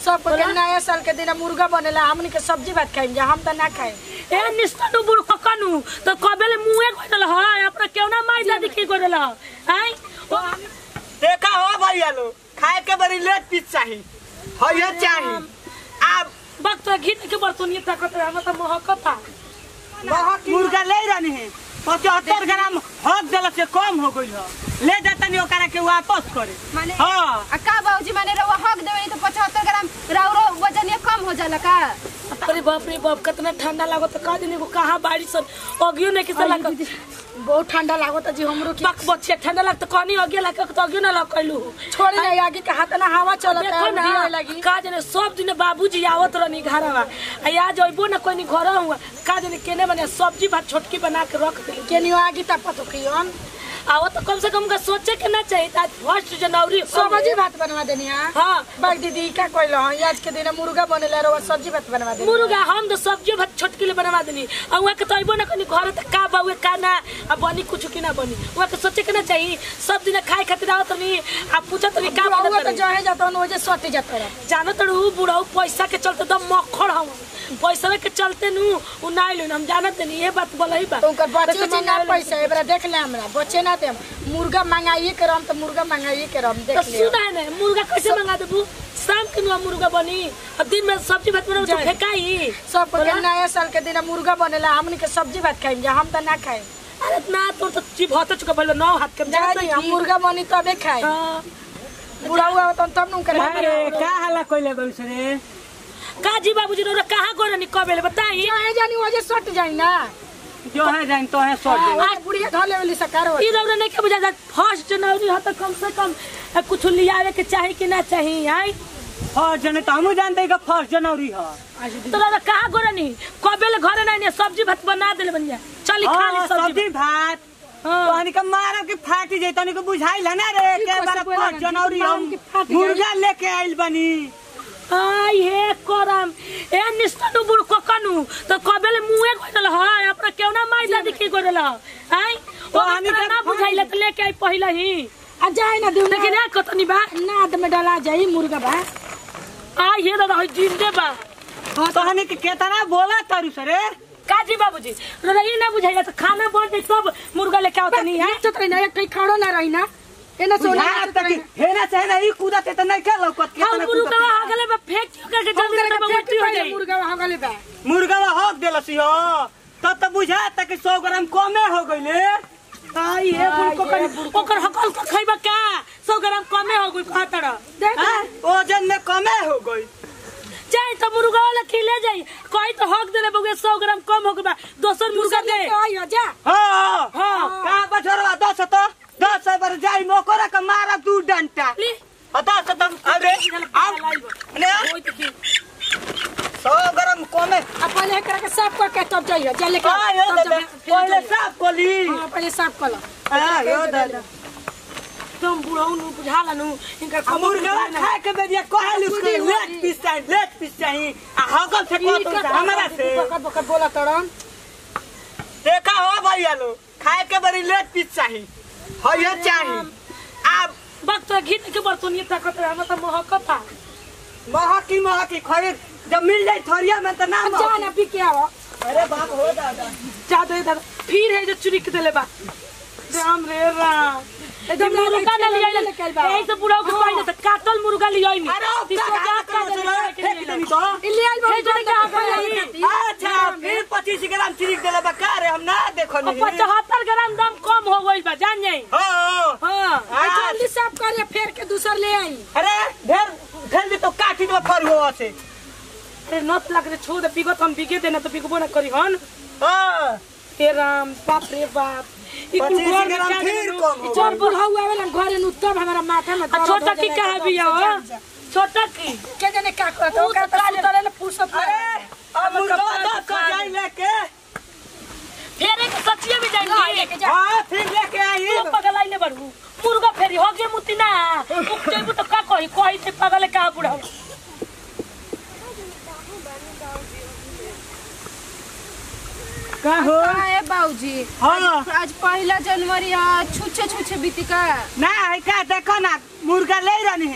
सब के नया साल के दिन मुर्गा बनेला हमनी के सब्जी भात खाइम जा हम त ना खाए ए निस्तनु बुड़ ककनु तो कबेले मुए गइल ह अपना केवना माई दादी की गइल ह आई देखा हो भैया लो खाए के बड़ी लेट पीस चाही हो ये चाही अब वक्त घी के बर्तन ये ताकत है हम त महकता मुर्गा ले रहनी है पचहत्तर ग्राम हक दिल से कम हो गई है ले जाता नहीं ओकरा के वापस करे माने हाँ आ का बाबूजी माने रउआ हक देवे तो पचहत्तर ग्राम राउरो वजन ये कम हो जाला का अरे बाप रे बाप कितना ठंडा लागत का दिन एगो कहां बारिश सन अगियो नहीं किसे लागत बहुत ठंडा लागत जी हमरो के बक बच्चे ठंडा लगत कहनी अगियो लागत तो अगियो ना लगैलू छोड़ ना आगे के हाथ ना हवा चलत देखो है ना दिया लगी का जाने सब दिन बाबूजी आवत रहनी घरवा आ आज अइबो ना कोई घर हुआ का जाने केने बने सब्जी भात छोटकी बना के रख दे केनियो आगे तपत हो कियन आओ तो कम से कम का सोचे के ना चाहिए आज फर्स्ट जनवरी सब्जी भात बनवा देनी हां हाँ बाग दीदी का कहलो हं आज के दिन मुर्गा बनेला रो सब्जी भात बनवा देनी मुर्गा हम तो सब्जी भात छोटकी ले बनवा देनी और वहाँ के तो अइबो ना कनी घर त का बाउए का ना आ बनी कुछ की ना बनी वहाँ के सोचे के ना चाहिए सब दिन खाए खातिर आवत नहीं आ पूछत नहीं का बुढ़ाऊ बनत तो रही जहे जाता न ओजे सट जाता रह जानो तो उ बुढ़ाऊ पैसा के चलते दम मक्खड़ हम पैसा के चलते नु उ ना आइलो हम जानत नहीं ये बात बोलही बा तो उनकर बच्चे तो जी ना पैसा एबरा देख ले हमरा बच्चे ना देम मुर्गा मंगाइए के रम तो मुर्गा मंगाइए के रम तो देख ले सुना है ना मुर्गा कैसे मंगा देबू शाम के नुआ मुर्गा बनी और दिन में सब्जी भात बनाऊ तो जाए। फेकाई सब के बोला? नया साल के दिन मुर्गा बनेला हमनी के सब्जी भात खाइम जा हम त ना खाए अरे ना तो तो जीभ होत चुका बोलो नौ हाथ के जा जी हम मुर्गा बनी तबे खाए हाँ। बुढ़ाऊ आवत तब न करे अरे का हल्ला कोइले गइल से रे का जी बाबूजी रो कहाँ गो रनी कबेले बताई जहे जानी ओजे सट जाई ना जो है जान तो है सट दे आज बुढ़िया धले वाली सकार हो ई रौरा नहीं के बुझा फर्स्ट जनवरी हो तो कम से कम अ, कुछ लियावे के चाही कि ना चाही आई फर्स्ट जनवरी तो हमहू जानते हैं कि फर्स्ट जनवरी है तो रौरा कहाँ गो रनी कबेले घरे नहीं सब्जी भात बना देले बनिया चली खा ली हाँ, सब्जी सब्जी भात हाँ। तहनी के मारब के फाटी जाई तहनी के बुझाइल है ना रे की के कैसे बार बोला फर्स्ट ना, जनवरी मारब हम के फाटी जाई। मुर्गा लेके आइल बनी आई हे करम ए निस्तनु बुड़ कोकनु तो कबेले मुए गइल ह अपना केवना माई दादी की गइल ह आई तो हनी हमरा के ना बुझाइले त लेके आई पहिले ही आ जाए ना दूना लेकिन ना कतनी बा नाद में डला जाई मुर्गा बा आई हे दादा जिंदे बा तहनी के केतना बोला तारू सरे काजी बाबूजी रोरा ये ना बुझाइले त खाना बन जाई तब मुर्गा लेके आवत नहीं है चत रही ना एक कहीं खड़ो ना रही ना एना सोना बुझा तक हेना चाहे ना ई कूदते त नहीं के लौकत के हम मुर्गा आगले बा फेंक के के जल्दी से उल्टी हो जाई मुर्गा वहां गले बा मुर्गा हक देलसी हो तब त बुझा तक 100 ग्राम कमे हो गइले आई हे बुल कोकन ओकर हकल का खइबा का 100 ग्राम कमे हो गई खातर हाँ, वजन में कमे हो गई जाई त मुर्गा वाला खिले जाई कोई तो हक देले बगे 100 ग्राम कम हो गई बा दोसर मुर्गा दे आई हो जा हाँ हाँ। का बछरवा दस तो दस बार जाई नौकर के मारा दू डंटा ली बता तो तुम अरे आओ ने ओई त की सौ ग्राम कमे अब पहले एकरा के साफ कर के तब जाइयो जा लेके आ यो तब दादा जब- फिर पहले जाइयो। साफ कोली हाँ पहले साफ कर लो हां यो दादा तुम बुढ़ऊ नु बुझाला नु इनका कम मुर्गा खाए के बेरिया कहल उसको खुदी हुआ लेट पीस चाहिए लेट पीस चाहिए आ हगल से को तुम हमरा से बकत बकत बोला तड़न देखा हो भैया लो खाए के बड़ी लेट पीस चाहिए हो ये चाहिए अब वक्त घी के बर्तन ये ताकत है हम त महकता महकी महकी खरीद जब मिल जाए थोरिया में तो ना अब जा ना पी के आओ अरे बाप हो दादा जा दे दादा फिर है जो चुरी के देले बा राम रे राम एकदम मुर्गा ना लिया लेके आइल बा। यही से बुढ़ऊ के पाइले त काटल मुर्गा लिया नहीं अरे अब इसको का जा का का चलो फेंक देनी तो इल्ली आई हे जोड़े के आगे आई। अच्छा फिर पच्चीस ग्राम चिरिक दिले बका रे हम ना देखो नहीं पचहत्तर ग्राम दाम कम हो गई बा जान जाई हाँ हाँ आ जल्दी साफ कर ले फेर के दूसर ले आई अरे ढेर ढेर भी तो काटी दो फर हुआ से अरे नत लग रे छोड़ दे बिगत हम बिगे देना तो बिगबो ना करी हन हाँ हे राम बाप रे बाप ई कुल पच्चीस घर में ग्राम क्या फिर करू? कम हो चल बुढ़ाऊ आवेला घरे नु तब हमारा माथा में आ दर्द छोटा हो की जाला, कहा एकदम बिया से हो जान जा। छोटा की के जाने का करत ऊ हो का तो तो काले- सुतले ले फुर्सत अरे अरे अब मुर्गा दस सौ जाई लेके फेरे के सचिए में जाएंगे लेके जा हाँ फिर लेके आई तू पगलाई ले बड़ू मुर्गा फेरी हो गए मुती ना उक जेबू तो का कही कही से पगल का बुढ़ा का हो का है बाबूजी हाँ आज पहला जनवरी है छुछे छुछे बीती का ना है का देखो ना मुर्गा ले रहनी है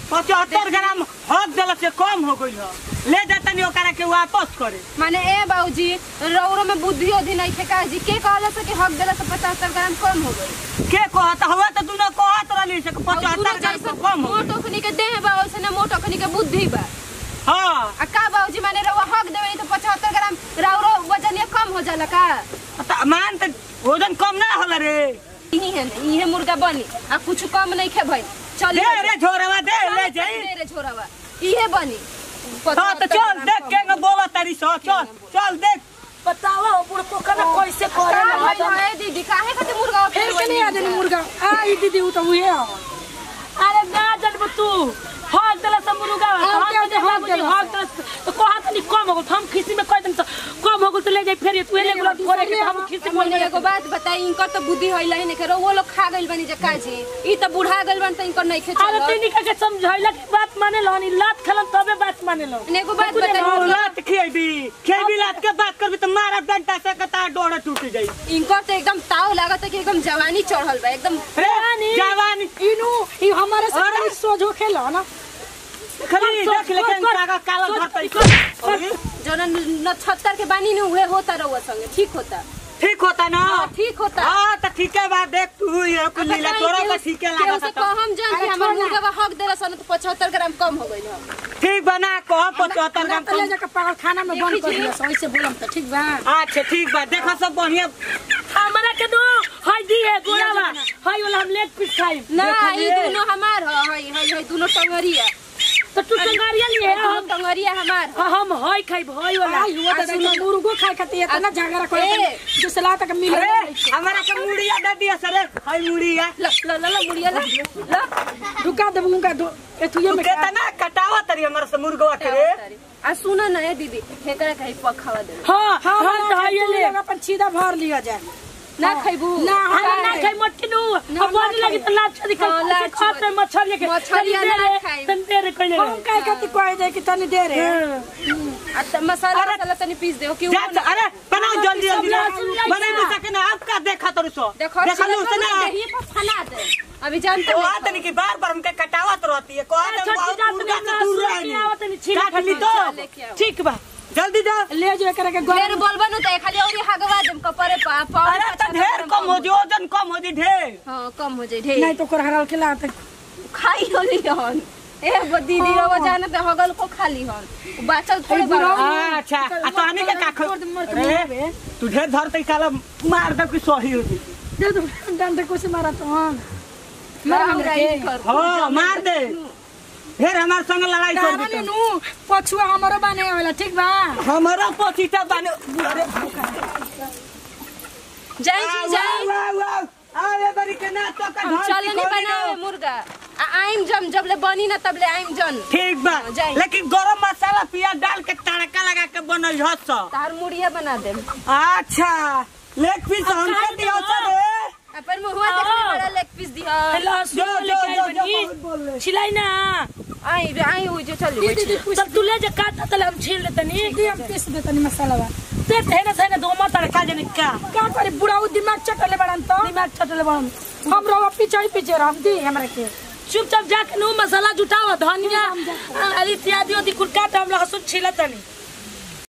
पचहत्तर ग्राम हक दिल से कम हो गई है ले जातनी ओकरा के वापस करे माने ए बाबूजी रौरो में बुद्धि उद्धि नहीं थे का जी के कहला से कि हक देला से पचहत्तर ग्राम कम हो गई के कहत हुआ तो दुनो कहत रहली से कि और पचहत्तर दूनो ग्राम जैसे से कम हो गइल। मोटो खनी के देह बा वैसे ना मोटो खनी के बुद्धि बा हाँ आ का बाबूजी माने रौआ हक देवे तो पचहत्तर ग्राम रौरो वजन ये कम हो जाला का त मान त वजन कम ना होला रे यही है ना इहे मुर्गा बनी आ कुछ कम नहीं खे भाई चल दे रे झोरवा दे ले जाई रे छोरावा इहे बनी हाँ तो चल देख के न बोला तारी सो चल चल देख बतावा हो बुढ़ पोखर में कैसे का करे भाई है दीदी काहे खातिर मुर्गा फिर के नहीं आदमी मुर्गा आ ई दीदी उ तो उहे आ अरे ना जनब तू हक देला से मुर्गा हम हम क्या के हक हक देला हक देला से- तो कहा तनी कम हो गल हम खिसी में कह दम तो कम हो गल तो ले जाई फेर तू ले गेल थोड़े के हम खिसी बोल मैंने एगो बात बताई इनकर तो बुद्धि होइला ही नहीं करो वो लोग खा गइल बनी जे काजी ई तो बुढ़ा गइल बन त इनकर नहीं खे अरे चलो तनी के समझाइला के बात माने लो नी लात खलन तबे बात माने लो एगो बात कुछ नहीं बताई और लात खेबी खेबी लात के बात करबी तो मारा डंटा से कता डोरा टूट जाई इनकर तो एकदम ताव लागत है कि एकदम जवानी चढ़ल बा एकदम रे जवानी। जवानी इनु ई हमारे से अरे। बड़ी सोझो खेला ना खाली कर, देख लेकिन कर, कागा काला कर, धरतई कर, अरे, जो नक्षत्र के बानी ने उहे होता रहुआ संगे ठीक होता ठीक होता ना हाँ, ठीक होता हाँ तो ठीक है बात देख तू ये कुल लीला तोरा तो ठीक है केहू लागत से है तो। कहम जान कि अरे हमर छोड़ ना। मुर्गा हक देला सन तो 75 ग्राम कम हो गइल ह ठीक बना कह पचहत्तर हमरा ग्राम तो ले कम जाके पागल खाना में बंद कर दिया सो ऐसे बोलम तो ठीक बा अच्छा ठीक बा देखो सब बढ़िया हमरा के दो हाय दी है गोलावा हाय वाला हम लेग पीस खाई ना देखलिए। ई दोनों हमार ह हई हई हई दोनों टंगरिया तो तू टंगारिया लिए दोनों हम टंगरिया हमार ह। हम हाय खाई भाई वाला आई हुआ दादा के मुर्गो खाए खातिर इतना झगड़ा करे ए। जो सलाह तक मिले अरे हमारा के मुड़िया दे दिया सर हाय मुड़िया ल ल ल ल मुड़िया ल ल रुका दे उनका दो एथुए तू में केतना कटावा तरी हमारा से मुर्गवा के रे आ सुन न ए दीदी हेकरा कहीं पखावा दे हां हां हां तो हाय ले अपन सीधा भर लिया जाए ना खइबू ना, हम हाँ, ना खाई मट्टी नु ना, अब बोल ना लगी तो लाच छदी हाँ, कर लाच खाते छुआ। मछली के मछलिया तनी ना दे रे, खाई। तनी दे रे कइले हम काहे खातिर कहे जाए कि तनी दे रे आ त मसाला अरे, मसाला तनी पीस दे कि जा जा, अरे बनाओ जल्दी जल्दी ना सब लाइट बने ना। भी सके ना आप का देखा तो सो देखो देखा लो से ना दही पर फना दे अभी जानते तो नहीं आ तनी की बार बार हमके कटावत रहती है कह दे छोटी बहुत जात मुर्गा में से दूर ना सुई आवत नहीं, रहनी छील काट ली खत्म, तो लेके आओ। ठीक बा जल्दी जा ले जो करे के ढेर गोल बोलबा नु त खाली औरी हगवा देम कपरे पा पाव अरे तो ढेर कम हो जी वजन कम हो जी ढेर हां कम हो जाई ढेर नहीं तो कर हराल खिला तक खाई होली हन ए वो दीदी रवा जाना त हगल को खाली हन बाचल थोड़े बड़ा अच्छा आ तो आने के का खो अरे तू ढेर धरते साला मार दे कि सही हो जी दे दो डंडे को से मारा तो हम मार हमरा ई कर हां मार दे ढेर हमार संग लड़ाई कर कहानी दी नु पछुआ हमरो बने वाला ठीक बा हमारा पचीटा बने जाई जी जाई वाह वाह आवे बड़ी के ना तो का हम ढोल चलनी सिखोली बनावे दो। मुर्गा आ आइम जम जब ले बनी ना तब ले आइम जन ठीक बा हाँ, जाई। लेकिन गरम मसाला पियाज डाल के तड़का लगा के बनल हस तार मुड़िया बना दे अच्छा लेग पीस हमके दियो रे अपन मुहवा देखले बड़ा लेग पीस दिया हेलो जो सुन जो लेके जो आई जो बनी बहुत बोल ले छिलाई ना आई रे आई हो जो चली दीदी तब तू ले जा काट तले हम छील देते नी दीदी हम पीस दे तनी मसाला बा ते तेने तेने दो मत तड़का जने का का करे बुढ़ाऊ दिमाग चटले बड़न तो दिमाग छटले बन हम रवा पीछे ही पीछे रहम दी हमरा के चुपचाप जाके नु मसाला जुटावा धनिया अरे इत्यादि ओदी कुल काट हम लहसुन छीलत नहीं